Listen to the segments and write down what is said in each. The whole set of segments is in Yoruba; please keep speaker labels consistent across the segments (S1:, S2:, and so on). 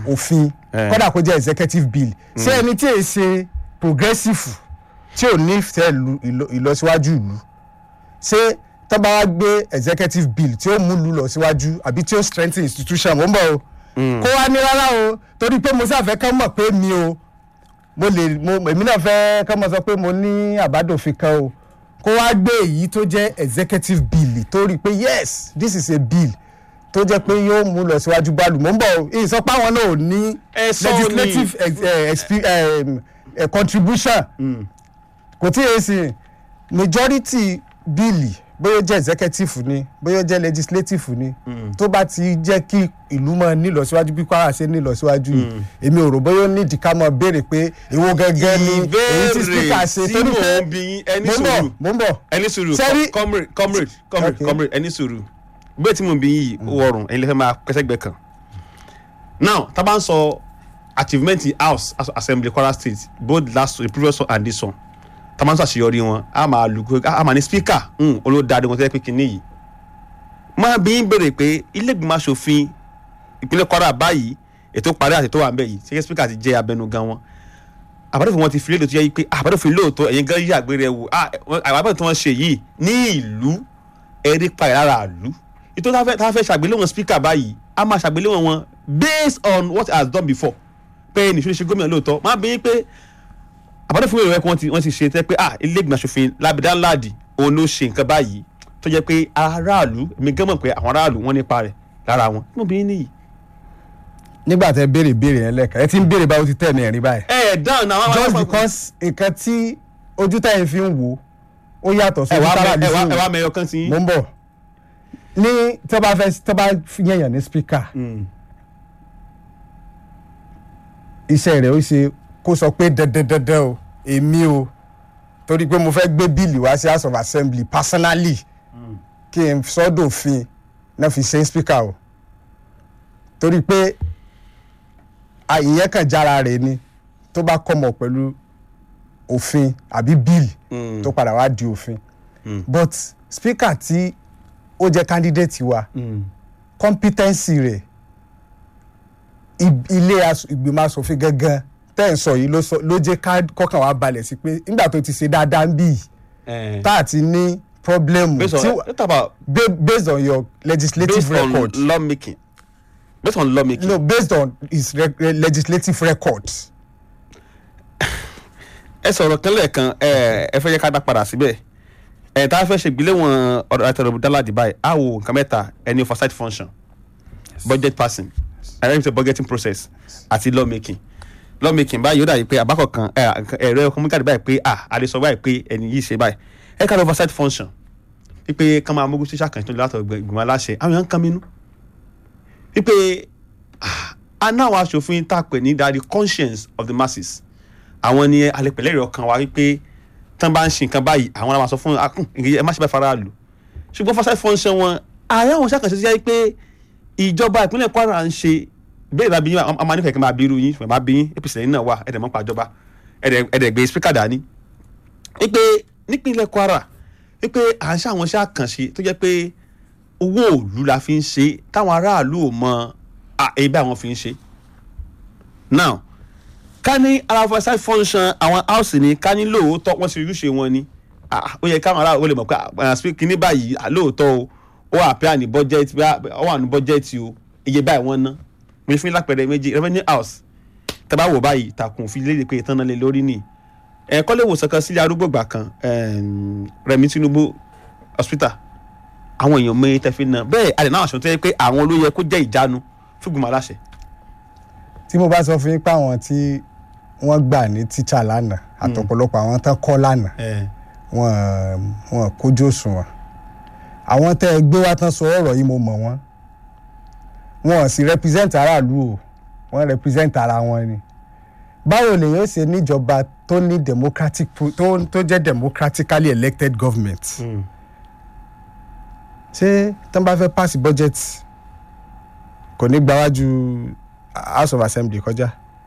S1: òfin
S2: Eh.
S1: kódà kó jẹ́ executive bill ṣé ẹni tí èyí ṣe progressive tí ò ní fẹ́ lu- ìlọ- ìlọsíwájú ìlú ṣé tó bá wá gbé executive bill tí ó mú lu lọ síwájú àbí tí ó strengthen institution mo ń bọ̀ o kó wá ní rárá o torí pé mo sáfẹ́ kán mọ̀ pé mi o mo lè mo èmi náà fẹ́ kán mọ̀ sọ pé mo ní àbádòfin kan o kó wá gbé èyí tó jẹ́ executive bill tó rí i pé yes this is a bill tó jẹ́ pé yóò mú lọ síwájú bá lù mọ́ ń bọ̀ o ìsọ pé àwọn náà ò ní
S2: Ẹ sọ ni.
S1: legislative ex- eh, expe- eh, eh, contribution kò tí ì sìn majority bíìlì bóyá ó jẹ́ executive ni bóyá ó jẹ́ legislative ni tó bá ti jẹ́ kí ìlú máa nílọsíwájú bí Kwara ṣe nílọsíwájú yìí èmi ò rò bóyá ó nídìí ká máa béèrè pé èwo gẹ́gẹ́ ni èyí tí speaker ṣe
S2: tí
S1: torí
S2: mò
S1: pé
S2: ń bi yín ẹni
S1: mo ń bọ̀
S2: sùúrù
S1: mo ń bọ̀
S2: ẹni sùúrù
S1: Sẹ́rí-
S2: com- comrade comrade comrade
S1: Okay.
S2: comrade ẹni sùúrù bẹ́ẹ̀ tí mò ń bi yín yìí ó wọrùn ẹni lè fẹ́ máa pẹ́sẹ́gbẹ́ kan now tá a bá ń sọ achievement house as- assembly Kwara state both last the previous one and this one tá a máa ń sọ àṣeyọrí wọn a máa lù kó a máa ní speaker olódàdé wọn tẹ́lẹ̀ pé kínní yìí máa bí yín béèrè pé ilé ìgbìmọ̀ asòfin ìpínlẹ̀ Kwara báyìí ètò parí àti ètò wà ń bẹ̀ yìí ṣé speaker ti jẹ́ abẹnugan wọn àbádọ́fin wọn ti fi léde tó yẹ pé àbádọ́fin lóòótọ́ ẹ̀yin gan yí àgbèrè wò àbádọ́fin tí wọ́n ṣe yìí ní ìlú ẹ̀rí payà lára ìlú ètò tá a fẹ́- tá a fẹ́ ṣàgbéléwọ̀n speaker báyìí a máa ṣàgbéléwọ̀n wọn based on what has done before pé ẹni ìṣúná ṣe gómìnà lóòótọ́ máa bí yín pé àbádọ́fin wọn ìrẹ́kọ̀ wọ́n ti ṣe tẹ́ pé ah ilé ìgbìmọ̀ aṣòfin lábẹ́dá ńláàdì òun ló ṣe nǹkan báyìí tó jẹ́ pé aráàlú èmi gan mọ̀ pé àwọn aráàlú wọ́n nípa rẹ̀ lára wọn mo bí yín nìyí.
S1: nígbà tẹ béèrè béèrè yẹn lẹ́ẹ̀kan ẹ ti ń béèrè báwo ti tẹ̀ ní ẹ̀rí báyìí
S2: ẹ ẹ dáhùn náà àwọn
S1: just
S2: àwọn-
S1: because nǹkan tí ojú táyìn fi ń wò ó yàtọ̀ sí
S2: ẹ
S1: ojú
S2: wá
S1: tára
S2: mẹ-
S1: mi
S2: ẹ
S1: fi
S2: wá-
S1: ń
S2: ẹ
S1: wò
S2: wá mẹyọ kan sí yín.
S1: mo ń bọ̀ ní tó bá fẹ́ tó bá yẹ̀yàn ní speaker
S2: Mm.
S1: iṣẹ́ rẹ̀ ó ṣe kó sọ pé dandandandan o èmi o torí pé mo fẹ́ gbé bíìlì wá sí house of assembly personally kí n sọ́dọ̀fin náà fi ṣe speaker o torí pé a- ìyẹn kàn jára rẹ̀ ni tó bá kọ́mọ pẹ̀lú òfin àbí bíìlì
S2: Mm.
S1: tó padà wá di òfin
S2: Mm.
S1: but speaker tí ó jẹ́ candidate wa
S2: Mm.
S1: competency rẹ̀ ib- ilé as- ìgbìmọ̀ asòfin gangan tẹ́ ẹ̀ ń sọ yìí ló sọ- ló jẹ́ ká kọ́kàn wá balẹ̀ sí pé nígbà tó ti ṣe dáadáa ń bì yìí
S2: Eh.
S1: tá a ti ní problem
S2: based on
S1: tí
S2: let's talk about
S1: ba- based on your legislative
S2: based on
S1: record
S2: law making based on law making.
S1: no based on his re legislative record
S2: ẹ sọ̀rọ̀ kan lẹ́ẹ̀kan ẹ ẹ fẹ́ yẹ ká dá padà síbẹ̀ ẹ tá a fẹ́ ṣe ìgbéléwọ̀n ọ̀rọ̀ àtẹ̀rọ̀ dáládì báyìí á wo nǹkan mẹ́ta ẹni oversight function budget passing arrangement budgeting process àti law making law making báyìí ó dàbí pé àbákọ̀ kan ẹ, ẹ̀rọ communicate báyìí pé ah a lè sọ báyìí pé ẹni yìí ṣe báyìí ẹ ká lọ oversight function wípé ká máa mógún sí ṣàkàntún látọ̀ ìgbìmọ̀ aláṣẹ àwọn èèyàn ń kan mínú wípé ah, a náà wá aṣòfin tá a pè ní the conscience of the masses àwọn ni alẹ́pẹ̀lẹ́ rẹ̀ ọkàn wa wípé tán bá ń ṣe nǹkan báyìí àwọn máa sọ fún akún ẹ má ṣe bá fara lù ṣùgbọ́n fásitì fọ́nṣẹ́ wọn ààrẹ àwọn ṣàkànṣe sí pé ìjọba ìpínlẹ̀ Kwara ń ṣe bẹ́ẹ̀ bá bí yín a máa nífẹ̀ẹ́ kí n máa bí irú yín ṣùgbọ́n máa bí yín APC lẹ́yìn náà wà ẹ̀dẹ̀ mọ́ pàjọba ẹ̀dẹ̀ gbé spíkà dání wípé nípínlẹ̀ Kwara wípé à ń ṣe àwọn iṣẹ́ àkànṣe tó jẹ́ pé owó òòlù la fi ń ṣe táwọn aráàlú ò mọ èyí bí àwọn fi ń ṣe now ká ní ara oversight function àwọn house ni ká ní lóòótọ́ wọ́n ti ojúṣe wọn ni ah, ó yẹ káwọn aráàlú ó lè mọ̀ pé àpẹẹrẹ kíní báyìí ah, lóòótọ́ o ó wà pé àní bọ́jẹ́tì ó wà ní bọ́jẹ́tì o iye báyìí wọ́n ná mo fún lápẹẹrẹ méjì revenue house tẹ́ bá wò báyìí ìtàkùn òfin léde pé ìtàn náà lé lórí nìyí ẹ̀ kọ́lé ìwòsàn kan sílé arúgbó gbà kan em, Rẹ̀mí Tinubu hospital àwọn èèyàn mọ tẹ́ fi ná bẹ́ẹ̀ àdè náà àṣọ tó yẹ pé àwọn ló yẹ kó jẹ́ ìjánu fún ìgbìmọ̀ aláṣẹ
S1: tí mo bá sọ fún yín pé àwọn tí wọ́n gbà ní tíṣà lánàá àtọ̀pọ̀lọpọ̀ àwọn tán kọ́ lánàá wọn wọn kójú òṣùwọ̀n àwọn tẹ́ ẹ gbé wá tán sọ ọ̀rọ̀ yìí mo mọ̀ wọ́n wọn ò sì represent aráàlú o wọ́n represent ara wọn ni báwo lè yóò ṣe níjọba tó ní democratic pro- tó tó jẹ́ democratically elected government ṣé tán bá fẹ́ pass budget kò ní gbáwájú house of assembly kọjá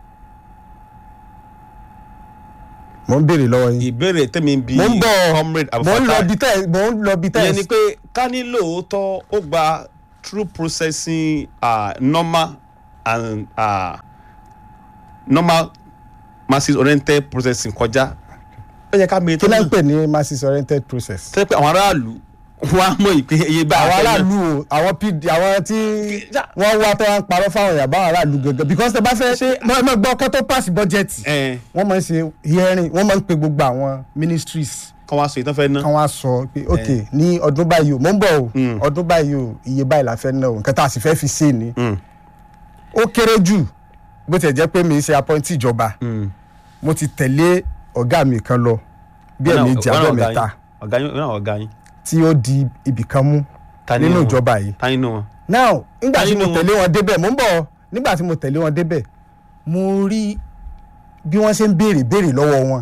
S1: mo ń béèrè lọ́wọ́ yín
S2: ìbéèrè tẹ́mi ń bi
S1: mo ń bọ̀
S2: comrade
S1: mo ń lọ
S2: Abdulfatai
S1: bí tẹ́ mo ń lọ bí tẹ́
S2: ìyẹn ni pé ká ní lóòótọ́ ó gba through processing uh, normal and uh, normal masses oriented processing kọjá ó yẹ ká mi
S1: kí náà ń pè ní masses oriented process.
S2: tẹ́ pé àwọn aráàlú wọ́n á mọ̀ ìpè iye bá
S1: àwọn aráàlú o àwọn pd àwọn tí wọ́n wá tó wá ń parọ́ fáwọn èèyàn báwọn aráàlú gangan because tẹ bá fẹ́ mọ mọ gbọ́ kó tó pass budget
S2: ẹ̀
S1: wọ́n máa ń ṣe hearing wọ́n máa ń pe gbogbo àwọn ministries
S2: kọ́ wá sọ ìtàn fẹ́ ná
S1: kan wá sọ pé ok ní ọdún báyìí o mò ń bọ̀ o ọdún báyìí o iye báyìí la fẹ́ ná o nǹkan tá a sì fẹ́ fi ṣe ni
S2: Mm.
S1: ó kéré jù bó tiẹ̀ jẹ́ pé mi ń ṣe appointee ìjọba mo ti tẹ̀lé ọ̀gá mi kan lọ bí ẹ̀ẹ̀mejì abẹ́ mẹ́ta
S2: ọ̀gá yín ọ̀gá ọ̀gá yín
S1: tí ó di ibì kan mú
S2: Ta ni
S1: nínú
S2: wọn?
S1: ìjọba yìí
S2: ta nínú wọn.
S1: now nígbà tí
S2: Nínú
S1: mo
S2: wọn.
S1: tẹ̀lé wọn débẹ̀ mo ń bọ̀ nígbà tí mo tẹ̀lé wọn débẹ̀ mo rí bí wọ́n ṣe ń béèrè béèrè lọ́wọ́ wọn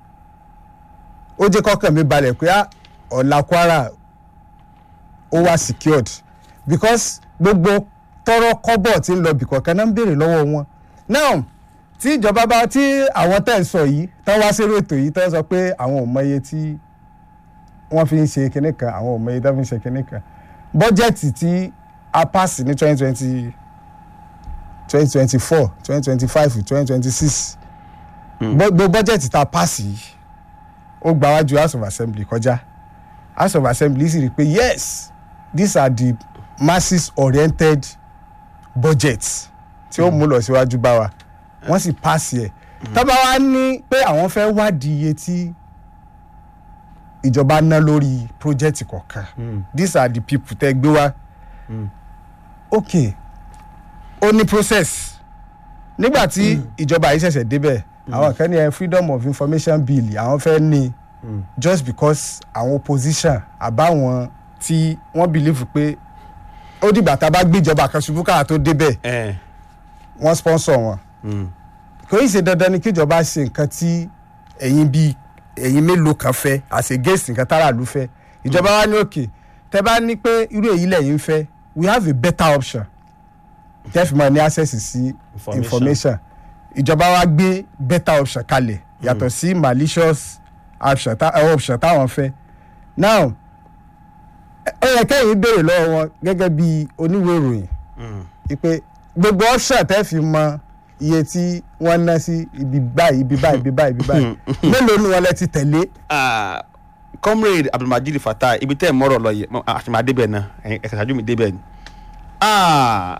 S1: ó jẹ́ kọ́kàn mi balẹ̀ pé ah, ọ̀la Kwara ó wà secured because gbogbo tọrọ kọ́bọ̀ tí ń lọ bìkọ́ kan náà ń béèrè lọ́wọ́ wọn now tí ìjọba bá tí àwọn tẹ̀ ń sọ yìí tán wá sérò ètò yìí tán sọ pé àwọn ò mọ iye tí wọ́n fi ń ṣe kinní kan àwọn ò mọ iye tí wọ́n fi ń ṣe kinní kan bọ́jẹ̀tì tí a pass ní twenty twenty twenty twenty four twenty twenty five twenty twenty six gbogbo bọ́jẹ̀tì tá a pass yìí ó gba wájú house of assembly kọjá house of assembly sì rí i pé yes these are the masses oriented budgets tí ó mú lọ síwájú bá wa wọ́n sì pass yẹ tọ́ba wa ní pé àwọn fẹ́ wádìí iye tí ìjọba ná lórí project kọ̀ọ̀kan these are the people tẹ́ gbé wá ok ó ní process nígbà tí ìjọba yìí ṣẹ̀ṣẹ̀ débẹ̀ àwọn kan ní ẹ freedom of information bill àwọn fẹ́ ní just because àwọn opposition àbáwọn tí wọ́n believe pé ó dìgbà tá a bá gbéjọba kan ṣubú káà tó débẹ̀
S2: ẹ̀
S1: wọ́n sponsor wọn kò í ṣe dandan ni kíjọba ṣe nǹkan tí ẹ̀yin bíi ẹ̀yin mélòó kan fẹ́ as against nǹkan táráàlú fẹ́ ìjọba wa ní òkè tẹ́ bá ní pé irú èyí lẹ́yìn fẹ́ we have a better option tẹ́ fi máa ní access sí
S2: Information.
S1: information ìjọba wa gbé better option kalẹ̀ yàtọ̀ sí malicious option tá- eh, option táwọn fẹ́ now ẹ yẹ kẹ́yìn béèrè lọ́wọ́ wọn gẹ́gẹ́ bí oníwèé ìròyìn ipe gbogbo option tẹ́ fi mọ iye tí wọ́n ná sí ibi báyìí ibi báyìí ibi báyìí ibi báyìí mélòó ni wọ́n lẹ ti tẹ̀lé
S2: Ah, comrade abdulmajid fatah ibi tẹ́ ẹ̀ mọ́rọ̀ lọ yẹ àti máa débẹ̀ náà ẹ̀yin ẹ̀ka ṣáájú mi débẹ̀ ni. Ah,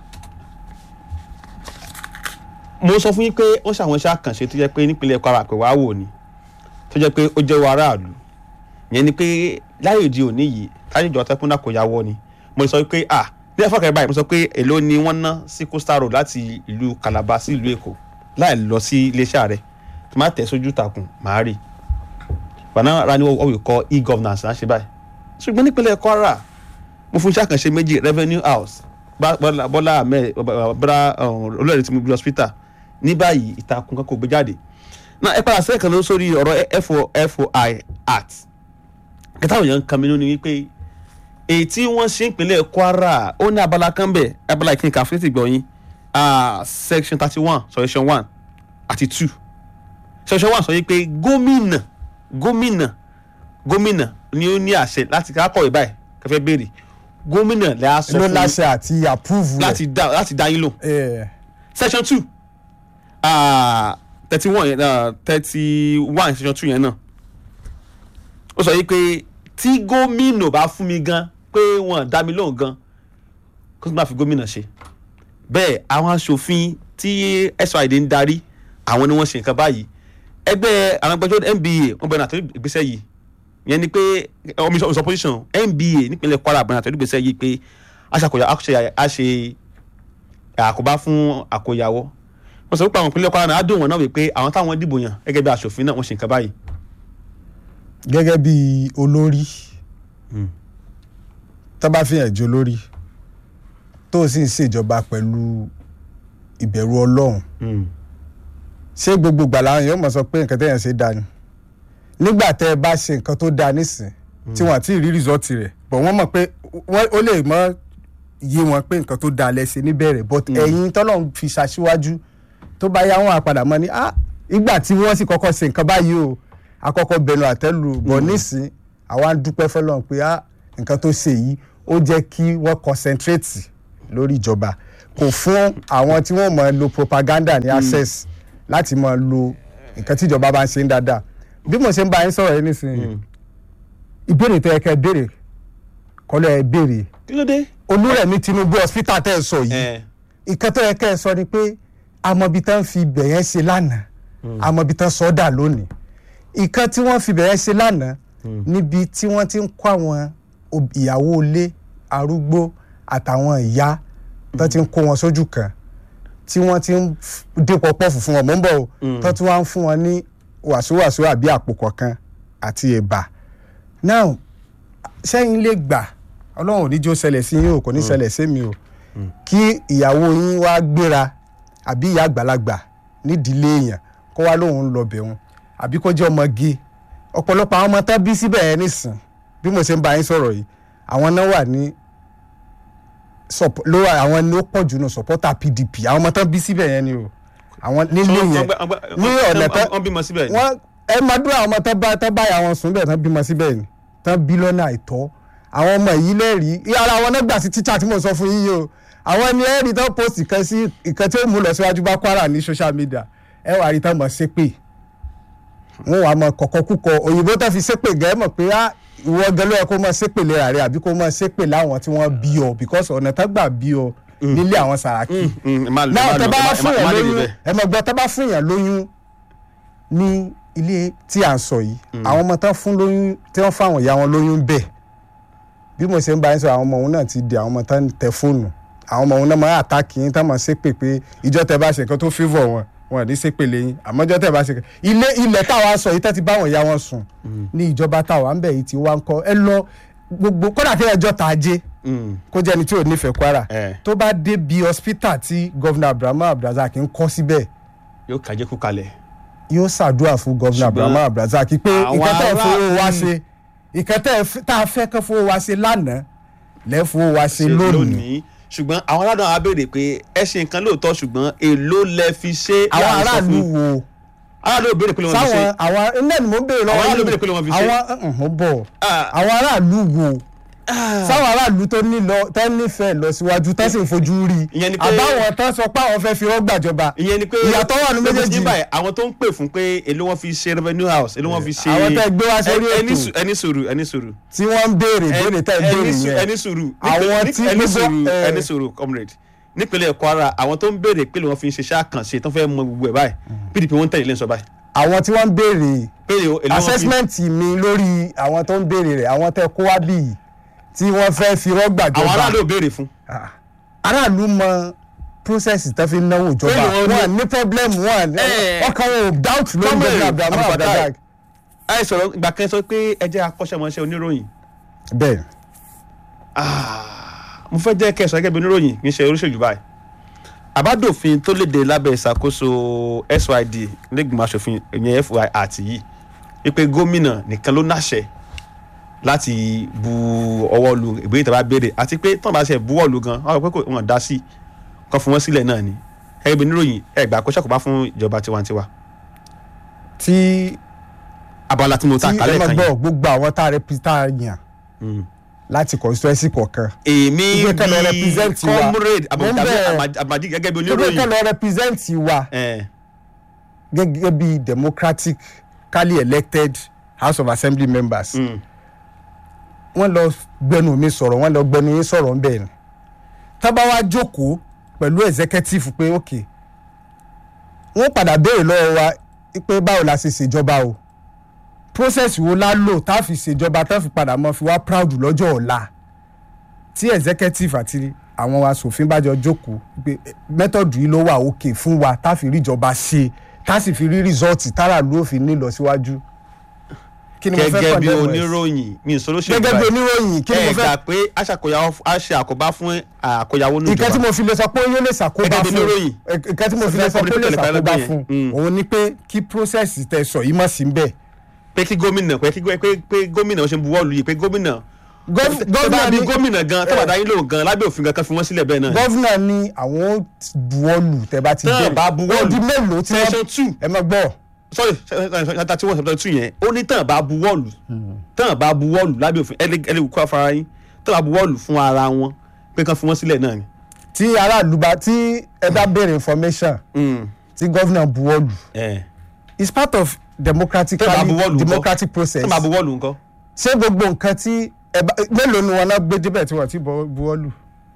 S2: mo sọ fún yín pé wọ́n ṣàwọn iṣẹ́ àkànṣe tó jẹ́ pé nípínlẹ̀ kwara pé wàá wò ni tó jẹ́ pé ó jẹ́ wọ aráàlú yẹn ni pé láyé òde òní yìí káyọ̀ ìjọba tẹ́kùn náà kò yá wọ́ ni mo sọ pé ah ní ẹ̀fọ́ kẹrẹ báyìí mo sọ pé èló ni wọ́n ná sí coastal road láti ìlú calabar sí ìlú èkó láì lọ sí iléeṣẹ́ rẹ̀ tó má tẹ̀ sójú takùn màá rí i bana ra ni what we call e-governance náà ṣe báyìí ṣùgbọ́n nípínlẹ̀ kwara mo fún iṣẹ́ àkànṣe méjì revenue house Bá- Bọ́lá Bọ́lá ahmed bọ́lá olóòrè tí mo gbé hospital ní báyìí ìtàkùn kan kò gbé jáde náà ẹ padà sẹ́ẹ̀kan ló sórí ọ̀rọ̀ fo foi act kẹta òyìn kan mi nínú ni wípé èyí tí wọ́n ṣe ìpínlẹ̀ kwara ó ní abala kan bẹ̀ abala ìkíni kàfíńtì gbọ̀nyìn section thirty one section one àti two section one sọ yìí pé gómìnà gómìnà gómìnà ni ó ní àṣẹ láti kákọ̀wé báyìí kẹfẹ́ béèrè gómìnà lè á sọ
S1: ló
S2: fún
S1: láṣẹ àti approve rẹ̀.
S2: láti dá láti dá yín lò
S1: Eh,
S2: section two thirty one thirty one section two yẹn náà ó sọ yìí pé tí gómìnà bá fún mi gan pé wọn dá mi lóhùn gan kó tó máa fi gómìnà ṣe bẹ́ẹ̀ àwọn aṣòfin tí SYD ń darí àwọn ni wọ́n ṣe nǹkan báyìí ẹgbẹ́ àwọn agbẹjọ́rò NBA wọ́n bẹ̀rẹ̀ àtọ́jú ìgbésẹ̀ yìí yẹn ni pé omi sọ position NBA nípínlẹ̀ Kwara bẹ̀rẹ̀ àtọ́jú ìgbésẹ̀ yìí pé aṣàkóyà a ṣe àkóbá fún àkóyawọ́ wọ́n sọ pé àwọn ìpínlẹ̀ Kwara náà á dùn wọn náà wípé àwọn táwọn dìbò yàn gẹ́gẹ́ bí aṣòfin náà wọ́n ṣe nǹkan báyìí.
S1: gẹ́gẹ́ bí olórí tó bá fi hàn jẹ́ olórí tó sì ń ṣèjọba pẹ̀lú ìbẹ̀rù ọlọ́run ṣé gbogbo ìgbà làwọn èèyàn mọ̀ sọ pé nǹkan tẹ̀yàn ṣe dáa ni nígbà tẹ́ ẹ bá ṣe nǹkan tó dáa nísìn tí wọ́n àti rí rìsọ́ọ̀tì rẹ̀ bọ̀ wọ́n mọ̀ pé wọ́n- ó lè mọ yé wọn pé nǹkan tó dáa lẹ́sẹ̀ níbẹ̀rẹ̀ but ẹ̀yin tọ́lọ́run fi ṣaṣíwájú tó bá yá wọn àpadà mọ́ ni ah ìgbà tí wọ́n sì kọ́kọ́ ṣe nǹkan báyìí o àkọ́kọ́ bẹnu àtẹ́lù bọ̀ nísìn àwa ń dúpẹ́ fọlọ́run pé ah nǹkan tó ṣe yìí ó jẹ́ kí wọ́n concentrate lórí ìjọba kò fún àwọn tí wọ́n máa lo propaganda ní access láti máa lo nǹkan tí ìjọba bá ń ṣe ń dáadáa bí mo ṣe ń bá yín sọ̀rọ̀ yín nísìnyí ìbéèrè tẹ́ ẹ kẹ́ ẹ béèrè kọ́lọ́ ẹ béèrè
S2: kí ló dé.
S1: olúrẹ̀mí tinubu hospital tẹ́ ẹ sọ yìí
S2: ẹ
S1: ìkan tó yẹ kẹ́ ẹ sọ ni pé amọ̀bi tán fi ibẹ̀ yẹn ṣe lánàá amọ̀bi tán sọ dà lónìí ìkan tí wọ́n fi ibẹ̀ yẹn ṣe lánàá níbi tí wọ́n ti ń kó àwọn ob- ìyàwó ilé arúgbó àtàwọn ìyá tán ti ń kó wọn sójú kan tí wọ́n ti ń f- dípò pọ́ọ̀fù fún wọn mò ń bọ̀ o tán tí wọ́n á ń fún wọn ní wàsíwàsí àbí àpò kọ̀ọ̀kan àti ẹ̀bà now sẹ́yìn lè gbà ọlọ́run ò ní jó ṣẹlẹ̀ sí yín o kò ní ṣẹlẹ̀ sí mi o kí ìyàwó yín wá gbéra àbí ìyá àgbàlagbà nídìílé èèyàn kó wá lóun ń lọ bẹ̀ wọn àbí kó jẹ́ ọmọge ọ̀pọ̀lọpọ̀ àwọn ọmọ tán bí síbẹ̀ yẹn nísìn bí mo ṣe ń bá yín sọ̀rọ̀ yìí àwọn náà wà ní sup- ló wà àwọn ni ó pọ̀ jù nù supporter PDP àwọn ọmọ tán bí síbẹ̀ yẹn ni o àwọn nílé yẹn ní ọ̀nà tán
S2: wọ́n bímọ síbẹ̀ ni.
S1: wọ́n ẹ máa dúró àwọn ọmọ tán bá tán báyà wọn sùn bẹ́ẹ̀ tán bímọ síbẹ̀ ni tán bí lọ́nà àìtọ́ àwọn ọmọ yìí lẹ́rìí ara wọn náà gbà sí tíṣà tí mo sọ fún yín yìí o àwọn ni ẹ̀rí tán post ìkan sí ìkan tí ó mú lọ síwájú bá Kwara ní social media ẹ wà rí tán mọ̀ ṣépè wọn wà mọ kọ̀kọ́ kúkọ òyìnbó tán fi ṣépè gẹ́ mọ̀ pé á ìwọ gan ló yẹ kó mọ ṣépè lera rẹ àbí kó mọ ṣépè láwọn tí wọ́n bí ọ because ọ̀nà tán gbà bí ọ nílé àwọn Sàràkí náà tẹ bá fún yàn lóyún ẹ mọ̀ gbọ́ tẹ bá fún yàn lóyún ní ilé tí à ń sọ yìí àwọn ọmọ tán fún lóyún tí wọ́n fáwọn ìyá wọn lóyún bẹ́ẹ̀ bí mo ṣe ń bá yín sọ àwọn ọmọ òun náà ti di àwọn ọmọ tán ń tẹ fóònù àwọn ọmọ òun náà máa àtàkì yín tán máa ṣépè pé ìjọ tẹ bá ṣe nǹkan tó favour wọn wọn ò ní ṣépè lẹ́yìn àmọ́jọ́ tẹ bá ṣe ilé ilẹ̀ táwa sọ yìí tẹ́ ti báwọn ìyá wọn sùn ní ìjọba táwa ń bẹ̀ yìí ti wá ń kọ́ ẹ lọ gbogbo kódà kí ẹjọ́ ta ajé kó jẹ́ ẹni tí ò nífẹ̀ẹ́ Kwara
S2: Eh.
S1: tó bá dé bí hospital tí gọ́vnà Abrahamu Abdulrasaq ń kọ́ síbẹ̀
S2: yóò kàjẹ́ kú kalẹ̀.
S1: yóò ṣàdúrà fún gọ́vnà
S2: Ṣùgbọ́n
S1: Abrahamu Abdulrasaq pé
S2: àwọn
S1: nǹkan tẹ́ ẹ fowó wa
S2: aráàlú-
S1: ṣe nǹkan tẹ́ ẹ f- tá a fẹ́ kán fowó wa ṣe lánàá lẹ́ fowó wa ṣe lónìí
S2: ṣùgbọ́n àwọn aládùn àwọn abéèrè pé ẹ ṣe nǹkan lóòótọ́ ṣùgbọ́n èló lẹ fi ṣe.
S1: àwọn
S2: láàrin sọ
S1: aráàlú
S2: fún-
S1: wo
S2: aráàlú ò béèrè pé lè wọ́n fi ṣe.
S1: sáwọn àwọn iná ni mò ń béèrè lọ́wọ́
S2: Àwọn aráàlú
S1: yín.
S2: béèrè pé lè wọ́n fi ṣe.
S1: àwọn uh-uh, mo bọ̀
S2: Ah.
S1: àwọn aráàlú wo sáwọn aráàlú tó ní lọ tó nífẹ̀ẹ́ lọ síwájú tó sì ń fojú rí
S2: Ìyẹn ni pé-
S1: àbáwọn tó sọ pé àwọn fẹ́ fi rọ́gbàjọba
S2: ìyẹn ni pé
S1: ìyàtọ̀ wà ní
S2: pé
S1: méjèèjì.
S2: ní báyìí àwọn tó ń pè fún pé èló wọn fi ṣe revenue house èló wọn fi ṣe.
S1: Àwọn tẹ́ gbé wá sórí
S2: Ẹ- ẹni
S1: ètò.
S2: sù- ẹni sùúrù ẹni sùúrù.
S1: tí wọ́n ń béèrè béèrè tẹ́ ń
S2: Ẹni
S1: béèrè
S2: sù-
S1: yẹn
S2: ẹni sùúrù
S1: Àwọn
S2: Nípínlẹ̀-
S1: tí
S2: ẹni
S1: gbogbo-
S2: sùúrù
S1: eh.
S2: ẹni sùúrù comrade nípínlẹ̀ Kwara àwọn tó ń béèrè pé lè wọ́n fi ṣe iṣẹ́ àkànṣe tó fẹ́ mọ gbogbo ẹ̀ báyìí PDP wọ́n ń tẹ̀lé lẹ́sọ̀ báyìí.
S1: àwọn tí wọ́n ń béèrè
S2: pé èló wọn fi
S1: assessment mi lórí àwọn tó ń béèrè rẹ̀ àwọn tẹ́ kó wá bí yìí tí wọ́n fẹ́ fi rọ́gbàjọba
S2: àwọn aráàlú ò béèrè fún.
S1: Ah. aráàlú mọ process tó fi ń náwó ìjọba
S2: Bẹ́ẹ̀ni wọ́n ní-
S1: wọn ní problem wọn
S2: Eh.
S1: ọkàn wọn ò doubt lórí
S2: Comrade
S1: gómìnà Abrahamu
S2: Abdulfatai.
S1: Abdulrasaq.
S2: ẹ sọ̀rọ̀ ìgbà kan sọ pé ẹ jẹ́ akọ́ṣẹ́mọṣẹ́ oníròyìn
S1: bẹ́ẹ̀
S2: mo fẹ́ jẹ́ kẹsàn-án gẹ́gẹ́ bí oníròyìn kì í ṣe oríṣèlú báyìí àbádòfin tó léde lábẹ́ ìṣàkóso SYD lẹ́gbìmọ̀ aṣòfin ìyẹn FY àti yìí wípé gómìnà nìkan ló náṣẹ láti bu ọwọ́ lu ìbéèrè tó bá béèrè àti pé tọ́nà bá ṣe buwọ́ lu gan wọ́n rò pé kò wọ́n dá sí kọ́ fún wọn sílẹ̀ náà ni gẹ́gẹ́ bí oníròyìn ẹgbàá kó ṣàkóbá fún ìjọba tiwantiwa
S1: tí
S2: abala tí mo ta
S1: tí ẹ
S2: kálẹ̀
S1: máa
S2: kan
S1: gbọ́
S2: yìí
S1: gbogbo àwọn tá a represent yàn
S2: Mm.
S1: láti constituency kọ̀ọ̀kan
S2: èmi
S1: Ìgbé kan lọ
S2: bíi
S1: represent wa.
S2: comrade
S1: Mo ń bẹ̀-
S2: abadi gẹ́gẹ́ bí
S1: tó bẹ́ẹ̀ kẹ́
S2: oníròyìn
S1: lọ represent wa
S2: ẹ̀
S1: gẹ́gẹ́ bí democratically elected house of assembly members
S2: mm.
S1: wọ́n lọ gbẹnu mi sọ̀rọ̀ wọ́n lọ gbẹnu yín sọ̀rọ̀ ń bẹ̀ ni tábà wá jókòó pẹ̀lú executive pé ok wọ́n padà béèrè lọ́wọ́ wa pé báwo la ṣe ṣèjọba o process wo la lò tá a fi ṣèjọba tá a fi padà mọ́ fi wá proud lọ́jọ́ ọ̀la tí executive àti àwọn asòfin bá jọ jókòó pé method yìí ló wà òkè fún wa tá a fi rí ìjọba ṣe tá a sì fi rí result tára ló fi ní ìlọsíwájú kí ni mo fẹ́
S2: gẹ́gẹ́ bí
S1: condemn ẹ̀ sí?
S2: oníròyìn mi ò sọ lóṣèlú
S1: gẹ́gẹ́ bí oníròyìn kí ni mo
S2: ẹ
S1: fẹ́
S2: gbà pé aṣàkóyawó a ṣe àkóbá fún àkóyawó ní
S1: nǹkan tí
S2: ìjọba
S1: mo fi lè sọ pé ó yóò lè ṣàkóbá
S2: Gẹ́gẹ́ bí
S1: fún
S2: oníròyìn.
S1: ẹ- nǹkan tí mo fi lè sọ pé ó lè
S2: Sọ fún
S1: ṣàkóbá
S2: ẹgbẹ́
S1: fún
S2: yẹn.
S1: òun ni pé kí process tẹ sọ yìí mọ̀ sí ń bẹ̀.
S2: pé kí gómìnà pé kí gó- pé pé gómìnà ó ṣe ń buwọ́ lu yìí pé gómìnà
S1: Gov-
S2: tó bá
S1: gọ́vnà
S2: bí
S1: ní-
S2: gómìnà gan tó bá dá yín lóhùn gan lábẹ́ òfin kankan fi wọ́n sílẹ̀ bẹ́ẹ̀ náà ni.
S1: gọ́vnà ní àwọn ó buwọ́lù tẹ bá ti
S2: Tán
S1: dé
S2: bá buwọ́lù.
S1: ó di mélòó tí
S2: section
S1: wọ́n
S2: two
S1: ẹ mọ̀ gbọ́
S2: sorry ṣáta tí wọ́n ṣàtọ̀ tún yẹn ó ní tán bá buwọ́lù tán bá buwọ́lù lábẹ́ òfin ẹlẹ́ kó afárá yín tán bá buwọ́lù fún ara wọn pé kán fi wọ́n sílẹ̀ náà ni
S1: tí aráàlú bá tí ẹ bá béèrè information
S2: Mm.
S1: tí gọ́vnà buwọ́lù
S2: ẹ
S1: it's part of democratic
S2: tẹ́ bá buwọ́lù ńkọ́
S1: democratic process
S2: tẹ́ bá buwọ́lù ńkọ́.
S1: ṣé gbogbo nǹkan tí ẹ bá mélòó ni wọn náà gbé débẹ̀ tí wọ́n ti bọ́- buwọ́lù.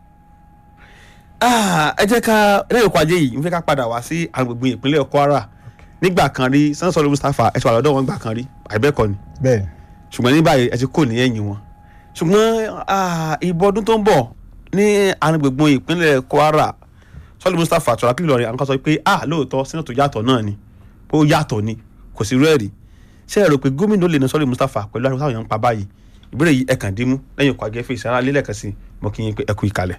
S2: Ah, ẹ jẹ́ ká lẹ́yìn ọkọ̀ ajé yìí n fẹ́ ká padà wá sí agbègbè ìpínlẹ̀ Kwara nígbà kan rí sẹ́ńsọ̀rọ̀ Mustapha ẹ̀ sọ̀rọ̀ lọ́dọ̀ wọn gbà kan rí àìbẹ́ẹ̀kọ́ ni
S1: bẹ́ẹ̀
S2: ṣùgbọ́n ní báyìí ẹ ti kò ní ẹ̀yìn wọn ṣùgbọ́n ah, ìbò ọdún tó ń bọ̀ ní agbègbè ìpínlẹ̀ Kwara sọ́ọ̀lù Mustapha tọ́lá kí lọ́ọ̀rẹ́ àwọn kan sọ pé ah lóòótọ́ sínú tó yàtọ̀ náà ni pé ó yàtọ̀ ni kò sí rẹ́ẹ̀rì ṣé ẹ rò pé gómìnà lè ní sọ́ọ̀lù Mustapha pẹ̀lú àwọn táwọn èèyàn ń pa báyìí ìbéèrè yìí ẹ̀kàn dímú lẹ́yìn ọkọ̀ agẹ́fẹ́ ìsára lélẹ̀kan sí mo kí yín pé ẹ kú ìkàlẹ̀.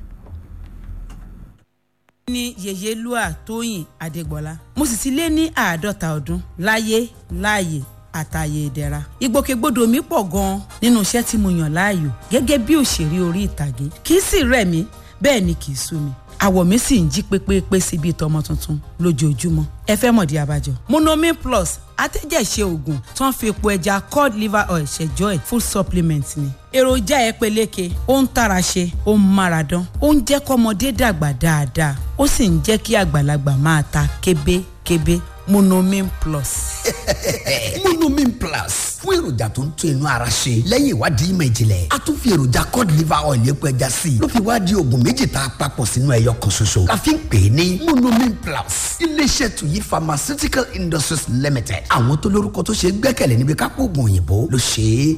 S3: ní yèyélúà tóyìn adégbọlá mo sì ti lé ní àádọ́ta ọdún láyé láàyè àtàyè ìdẹ̀ra ìgbòkègbodò mi pọ̀ gan-an nínú iṣẹ́ tí mo yàn láàyò gẹ́gẹ́ bí òṣèré orí ìtàgé kì í sì rẹ̀ mí bẹ́ẹ̀ ni kì í sú mi àwọ̀ mi sì ń jí pépépé sí bíi tọmọ tuntun lójoojúmọ́ ẹ fẹ́ mọ̀dí abájọ monomin plus atẹ́jẹ̀ṣe oògùn tó ń fi epo ẹja cod liver oil ṣẹjọ́ ẹ̀ full supplement ni èròjà ẹ peléke ó ń tara ṣe ó ń mára dán ó ń jẹ́ kọ́mọdé dàgbà dáadáa ó sì ń jẹ́ kí àgbàlagbà máa ta kébékébé monomin plus.
S4: monomin plus fún èròjà tó ń tún inú ara ṣe lẹ́yìn ìwádìí ìmọ̀ ìjìnlẹ̀ a tún fi èròjà cod liver oil epo ẹja sí i ló fi wá di oògùn méjì tá a papọ̀ sínú ẹyọ kan ṣoṣo la fi ń pè é ní monomin plus iléeṣẹ́ tuyi pharmaceutical industries limited àwọn tó lórúkọ tó ṣe é gbẹ́kẹ̀lé níbi kápò oògùn òyìnbó ló ṣe é